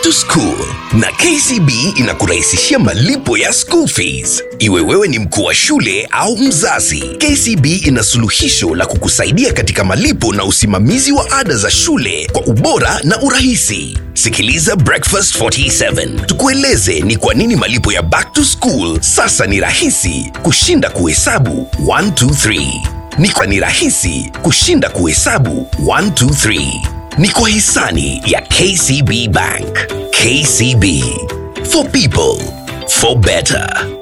to school na KCB inakurahisishia malipo ya school fees. Iwe wewe ni mkuu wa shule au mzazi, KCB ina suluhisho la kukusaidia katika malipo na usimamizi wa ada za shule kwa ubora na urahisi. Sikiliza Breakfast 47 tukueleze ni kwa nini malipo ya back to school sasa ni rahisi kushinda kuhesabu 1 2 3. Ni kwa ni rahisi kushinda kuhesabu 1 2 3 ni kwa hisani ya KCB Bank. KCB for people for better.